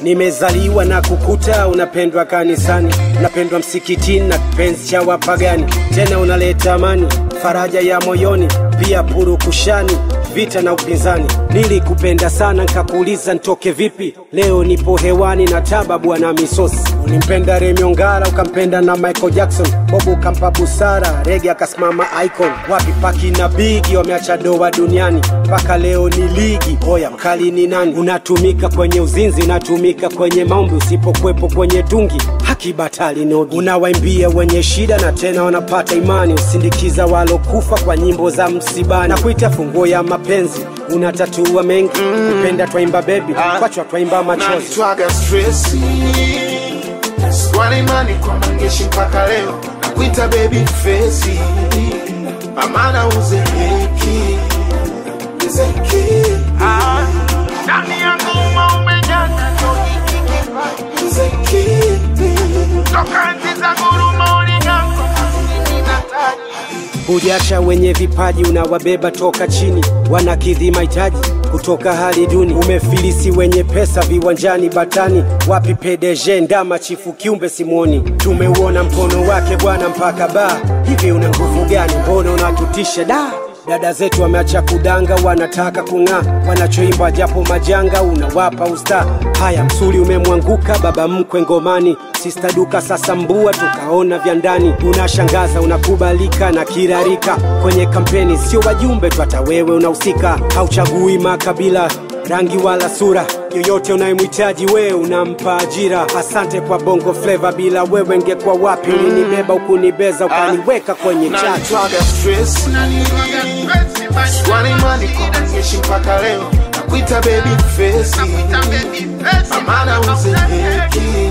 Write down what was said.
Nimezaliwa na kukuta unapendwa kanisani, unapendwa msikitini na kipenzi cha wapagani, tena unaleta amani, faraja ya moyoni, pia purukushani vita na upinzani. Nilikupenda sana nkakuuliza ntoke vipi, leo nipo hewani na taba bwana misosi. Ulimpenda Remy Ongala ukampenda na Michael Jackson, Bob ukampa busara, Rege akasimama icon. Wapi Paki na Bigi wameacha doa duniani, mpaka leo ni ligi. Oya mkali ni nani? Unatumika kwenye uzinzi, unatumika kwenye maombi, usipokwepo kwenye tungi haki batali nogi. Unawaimbia wenye shida na tena wanapata imani, usindikiza walokufa kwa nyimbo za msibani, na kuita funguo ya mapenzi. Unatatua mengi, kupenda twaimba bebi, kwachwa twaimba machozi. nanitwaga stresi swali imani kwa mangeshi mpaka leo nakuita baby fesi amana uzeeki zeki ndani ya ngoma umejaza tokiki kipaji zeki toka enzi za guruma uliganga mimi na taji Hujacha wenye vipaji unawabeba toka chini, wanakidhi mahitaji kutoka hali duni. Umefilisi wenye pesa viwanjani batani, wapi PDG ndama chifu kiumbe simwoni. Tumeuona mkono wake bwana mpaka baa, hivi una nguvu gani? Mbona unatutisha da Dada zetu wameacha kudanga, wanataka kung'aa, wanachoimba japo majanga, unawapa usta. Haya, msuli umemwanguka baba mkwe ngomani, sista duka sasa mbua, tukaona vya ndani. Unashangaza, unakubalika na kirarika kwenye kampeni, sio wajumbe tu, hata wewe unahusika. Hauchagui makabila rangi wala sura yoyote unayemhitaji wewe unampa ajira. Asante kwa bongo fleva, bila wewe ngekuwa wapi? Ulinibeba ukunibeza, ukaniweka kwenye chati. nanitwaga stresi swali imani kwa mangeshi mpaka leo nakuita baby fesi amana uzeeki